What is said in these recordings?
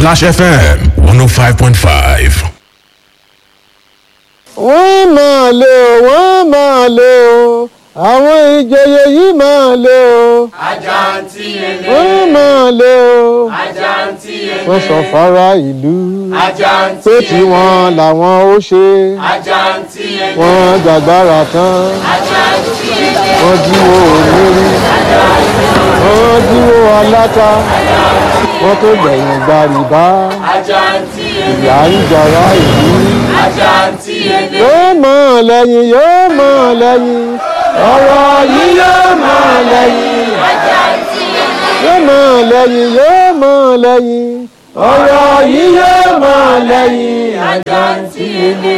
Splash FM 105.5. wọ́n máa lé o wọ́n máa lé o àwọn ìjòyè yìí máa lé o Àjàntí ele, wọ́n máa lé o àjàntí ele, wọ́n sọ fara ìlú àjàntí pé ele, tiwọn làwọn ó ṣe àjàntí ele, wọ́n jàgbára tán àjàntí ele, wọ́n jíwó olórí wọ́n jíwó aláta wọ́n tó gbẹ̀yìn gba rìbá àjàntí ele, ìyá ń jọra ìlú àjàntí ele, yóò mọ̀ lẹ́yìn yóò mọ̀ lẹ́yìn ọ̀rọ̀ yìí yóò mọ̀ lẹ́yìn yóò mọ̀ lẹ́yìn yóò mọ̀ lẹ́yìn ọ̀rọ̀ yìí yóò mọ̀ lẹ́yìn àjàntí ele.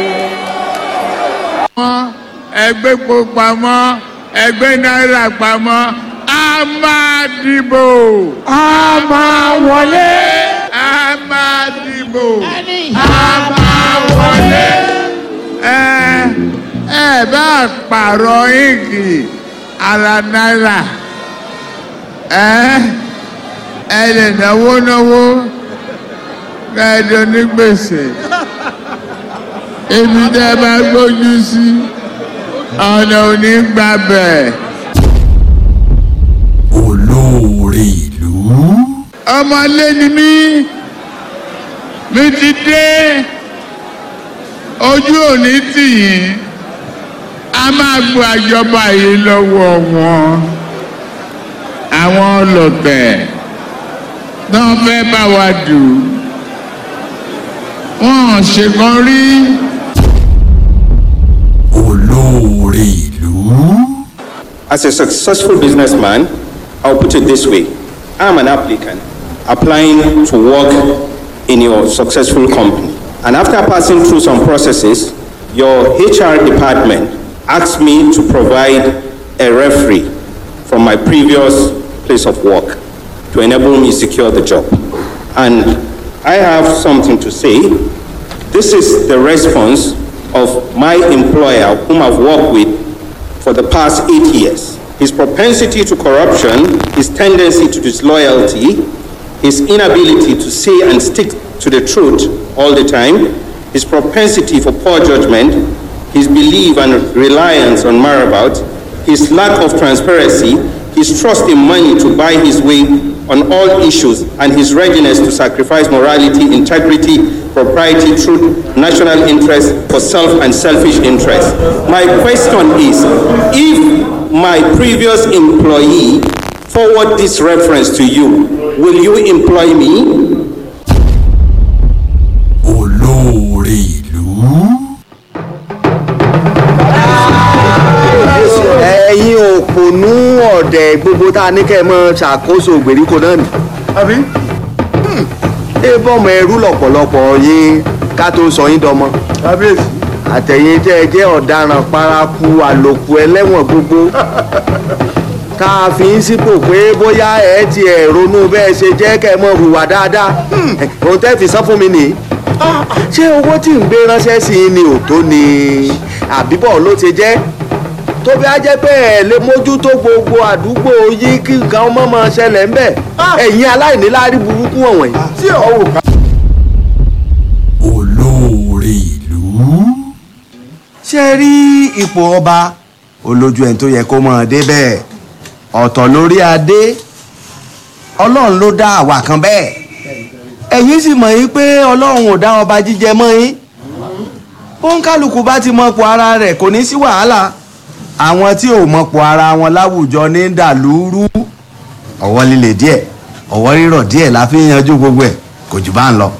ẹgbẹ́ epo pamọ́ ẹgbẹ́ náírà pamọ́ a máa dìbò. a máa wọlé. a máa dìbò. a máa wọlé. ẹ ẹ bá pààrọ̀ íǹkì ara náírà ẹ ẹ lè náwó náwó kẹ́ẹ̀dọ̀ ní gbèsè ibi tẹ́ ẹ bá gbójú sí ọ̀nà ò ní gbà bẹ́ẹ̀. Olóore ìlú. ọmọlé ni mí mi ti dé ojú òní tì yín a máa gbọ́ àjọba yìí lọ́wọ́ wọn àwọn ọlọ́tẹ̀ náà fẹ́ bá wa dù wọ́n ṣèkan rí Olóore ìlú. As a successful businessman, I'll put it this way. I'm an applicant applying to work in your successful company. And after passing through some processes, your HR department asked me to provide a referee from my previous place of work to enable me secure the job. And I have something to say. This is the response of my employer, whom I've worked with for the past eight years. His propensity to corruption, his tendency to disloyalty, his inability to say and stick to the truth all the time, his propensity for poor judgment, his belief and reliance on marabout, his lack of transparency, his trust in money to buy his way on all issues, and his readiness to sacrifice morality, integrity, propriety, truth, national interest for self and selfish interest. My question is, if my previous employee forward this reference to you, will you employ me? Olóore ìlú. ẹ̀yin òpònú ọ̀dẹ̀ gbogbo tá a ní kẹ́ ẹ mọ́ ṣàkóso ìgbèríko náà nì. àbí. ẹ bọ́mọ ẹrú lọ̀pọ̀lọpọ̀ yín ká tó sọ yín dọmọ. kábíyèsí. àtẹ̀yìn tẹ́ ẹ jẹ́ ọ̀daràn paraku àlòkù ẹlẹ́wọ̀n gbogbo. tá a fi ń sípò pé bóyá ẹ ti ẹ̀ ronú bẹ́ẹ̀ ṣe jẹ́ kẹ́ ẹ mọ̀ hùwà dáadáa. òun tẹ́ fi sán fún mi nìyí. ṣé owó tí ń gbé ránṣẹ́ sí i ni ò tó ni àbíbọ̀ ló ti jẹ́ tó bí a jẹ́ pé ẹ̀ lè mójútó gbogbo àdúgbò yìí kí nǹkan ọmọ máa ṣẹlẹ̀ ń bẹ̀ ẹ̀yin aláìníláárí burúkú wọ̀nyí. tí ọ̀wọ̀ ká. Olóore ìlú. ṣé ẹ rí ipò ọba olójú ẹni tó yẹ kó máa dé bẹ́ẹ̀ ọ̀tọ̀ lórí adé ọlọ́run ló dá àwa kan bẹ́ẹ̀ ẹ̀yin sì mọ̀ yín pé ọlọ́run ò dá ọba jíjẹ mọ́ yín bóńkálukú bá ti mọ̀pọ̀ ara rẹ̀ kò ní sí wàhálà àwọn tí ò mọ̀pọ̀ ara wọn láwùjọ ní dàlúrú ọwọ́ líle díẹ̀ ọwọ́ rírọ̀ díẹ̀ la fi ń yanjú gbogbo ẹ̀ kò jù bá ń lọ.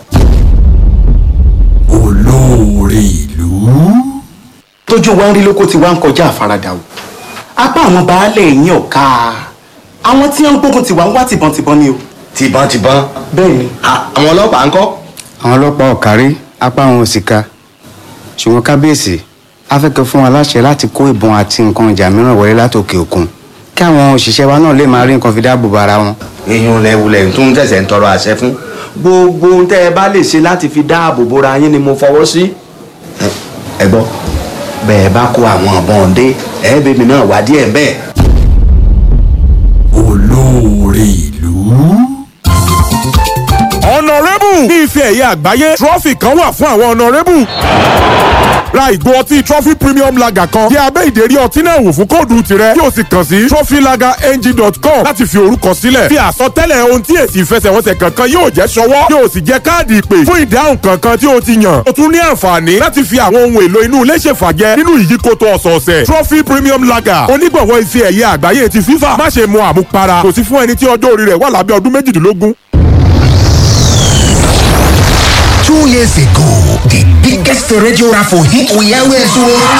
Olóore ìlú. tójú wa ń rí lóko tí wa ń kọjá àfaradà o apá àwọn baálẹ̀ yín ọ̀ka àwọn tí wọ́n ń gbógun tiwa ń wá tìbọntìbọn ni o. tìbọntìbọn bẹ́ẹ̀ ni àwọn ọlọ́pàá ń kọ́. àwọn ọlọ́pàá ọ̀kárí apá àwọn òsìka ṣùgbọ́n kábíyèsí afẹ́kẹ́ fún wa láṣẹ láti kó ìbọn àti nǹkan ìjà mìíràn wọlé látòkè òkun kí àwọn òṣìṣẹ́ wa náà lè máa rí nǹkan fi dáàbò bo ara wọn. èèyàn lẹ́wulẹ̀ tó ń tẹ̀sẹ̀ ń tọrọ àṣẹ fún. gbogbo ohun tẹ́ ẹ bá lè ṣe láti fi dáàbò bora yín ni mo fọwọ́ sí. ẹ gbọ́ bẹ́ẹ̀ bá kó àwọn ọ̀bọ̀n dé ẹ̀ẹ́bẹ̀mí náà wá díẹ̀ bẹ́ẹ̀. Olóore ìlú. Honorable ní ife ẹ̀yẹ àgbáyé trọ́fì kan wà fún àwọn ọ̀nàrẹ́bù ra ìgò ọtí trophy premium lager kan yẹ abẹ́ ìdérí ọtí náà wò fún kóòdù tirẹ̀ yóò sì kàn sí trophylagerng.com láti fi orúkọ sílẹ̀ fi àsọtẹ́lẹ̀ ohun tí èsì ìfẹsẹ̀wọnsẹ̀ kankan yóò jẹ́ ṣọwọ́ yóò sì jẹ́ káàdì ìpè fún ìdáhùn kankan tí o ti yàn o tún ní àǹfààní láti fi àwọn ohun èlò inú ilé ṣèfàjẹ nínú ìyíkoto ọ̀sọ̀ọ̀sẹ̀ trophy premium lager onígbọ̀wọ́ ife ẹ̀yẹ àgbáyé ti fífà má ṣe mu àmupara kò sí fún ẹni tí ọjọ́ orí rẹ̀ wà lábẹ́ ọdún méjìdínlógún. Two years ago, the biggest radio raffle hit we always won.